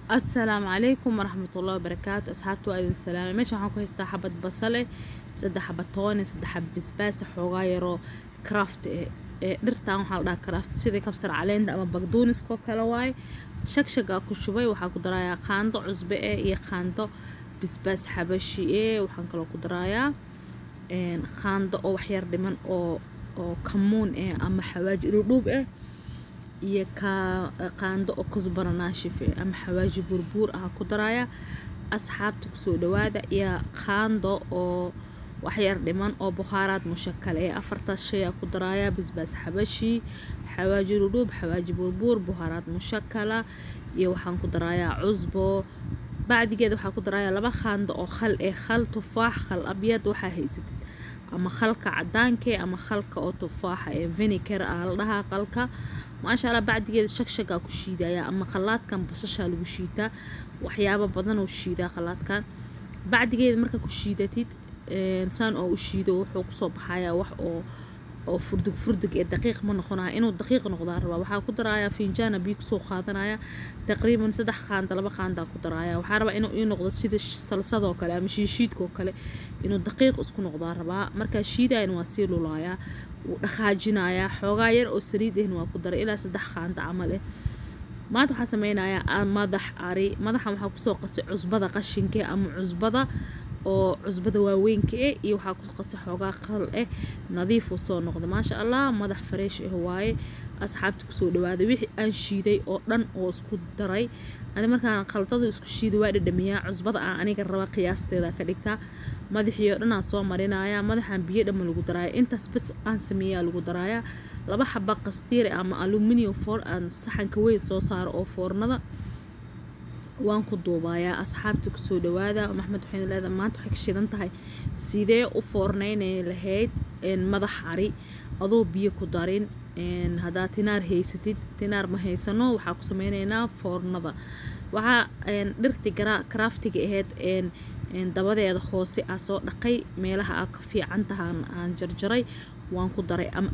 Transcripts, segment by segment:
asalaamu calaykum waraxmatullahi wabarakaatu asxaabta waa idin salaamay meesha waxaan ku haystaa xabad basale saddex xabad toone saddex xabad basbaas xoogaa yaroo craft eh ee dhirtan waxaa la dhahaa craft sidii kabsar caleenta ama bagduuniskoo kale waaye shagshagaa ku shubay waxaa ku darayaa qaando cusbe eh iyo qaando basbaas xabashi eh waxaan kaloo ku darayaa qaando oo waxyar dhiman oo oo kamuun eh ama xawaaji dhudhuub eh iyo qaando oo kusbara naashif eh ama xawaaji burbuur ah ku daraya asxaabta kusoo dhawaada iyo qaando oo waxyar dhiman oo bukhaaraad mushakal ee afartaas shay aa ku daraya basbaas xabashi xawaaji dhudhuub xawaaji burbuur bukhaaraad mushakala iyo waxaan ku darayaa cusbo bacdigeeda waxaa ku daraya laba qaando oo khal eh khal tufaax khal abyad waxaa haysatid ama khalka cadaanke ama khalka oo tufaaxa ee vinegar ah la dhahaa qalka maasha allah bacdigeeda shagshagaa ku shiidaya ama khalaadkan basashaa lagu shiitaa waxyaabo badan oo shiidaa khalaadkan bacdigeeda markaa ku shiidatid saan oo u shiido wuxuu kusoo baxayaa wax oo oo furdug furdug ee daqiiq ma noqonaya inuu daqiiq noqdaa rabaa waxaa ku daraya finjaana biyo kusoo qaadanaya taqriiban saddex qaanda laba qaandaa ku daraya waxaa rabaa inuu ii noqdo sida salsadoo kale ama shiishiidkoo kale inuu daqiiq isku noqdaa rabaa markaa shiidayana waa sii lulayaa wuu dhaqaajinayaa xoogaa yar oo saliid ahna waa ku daray ilaa saddex qaanda camal eh maanta waxaa sameynayaa madax ari madaxan waxaa kusoo qasay cusbada qashinka ama cusbada oo cusbada waaweynka eh iyo waxaa ku qasay xoogaa qal eh nadiifuu soo noqda maasha allah madax fareesh ah waaye asxaabta kusoo dhawaaday wixii aan shiiday oo dhan oo isku daray ani markaan khaldada isku shiiday waa dhadhamiyaa cusbada aan aniga raba qiyaasteeda ka dhigtaa madaxii oo dhan aan soo marinaya madaxaan biyo dhamma lagu daraya intaas bas aan sameeyaa lagu darayaa laba xaba qastiir ama aluminium foor aan saxanka weyn soo saaro oo foornada waan ku duubayaa asxaabta kusoo dhawaada maxmed waxayna leedahay maanta waxay ka shidan tahay sidee u foorneynay lahayd madax ari adoo biyo ku darin haddaa tinaar haysatid tinaar ma haysano waxaa ku sameyneynaa foornada waxaa dhirti craftiga ahayd dabadeeda hoose aa soo dhaqay meelaha aa ka fiican tahaan aan jarjaray waan ku daray ama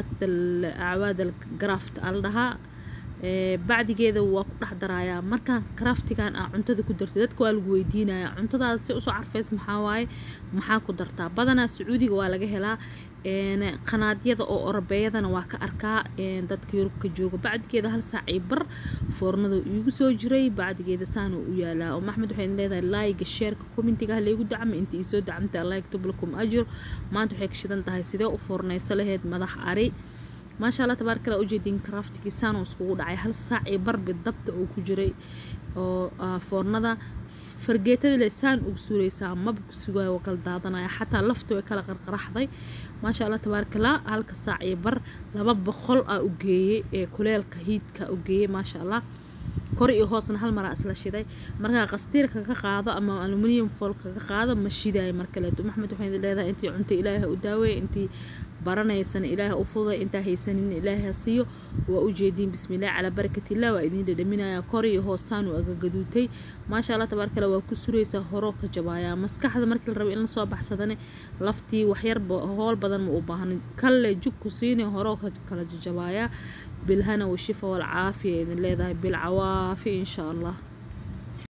acwaadal graft aa la dhahaa bacdigeeda waa ku dhex darayaa markaan craftigan aa cuntada ku dartay dadka waa lagu weydiinaya cuntadaas si usoo carfeys maxaa waaye maxaa ku dartaa badanaa sacuudiga waa laga helaa qanaadyada oo orabeeyadana waa ka arkaa dadka yurubka jooga bacdigeeda hal saac iyo bar foornada iigu soo jiray bacdigeeda saana u yaalaa oo maxmed waxay leedahay laayga sheerka commentiga laygu dacma inta iisoo dacmta allah yaktub lakum ajr maanta waxay ka shidan tahay sidee u foorneysa laheyd madax ari maasha allah tabaarkala ujeedin craftigii saanoo iskugu dhacay hal saac iyo barbi dabta oo ku jiray oo foornada fargeetada le saan ugu suureysaa maba ku sugayo waa kala daadanaya xataa lafta way kala qarqaraxday maasha allah tabaarkala halka saac iyo bar laba boqol aa u geeyey ee kuleelka hiidka u geeyey maasha allah kor iyo hoosna hal maraa isla shiday markaa qastiirka ka qaado ama aluminium foolka ka qaado ma shidayo markaleeto maxmed waxay leedahay intii cunto ilaahay u daaweeye intii baranaysana ilaahay u fuday intaa haysanin ilaahay ha siiyo waa u jeediin bismillaah calaa barakatillah waa idiin dhadhaminaya kor iyo hoosaan uu agagaduutay maasha allah tabaarkale waa ku suraysaa horoo ka jabaaya maskaxda markii la rabo in lasoo baxsadane laftii waxyar hool badan ma u baahna kalle jug ku siine horoo kala jajabaaya bilhana washifa walcaafiya idin leedahay bilcawaafi insha allah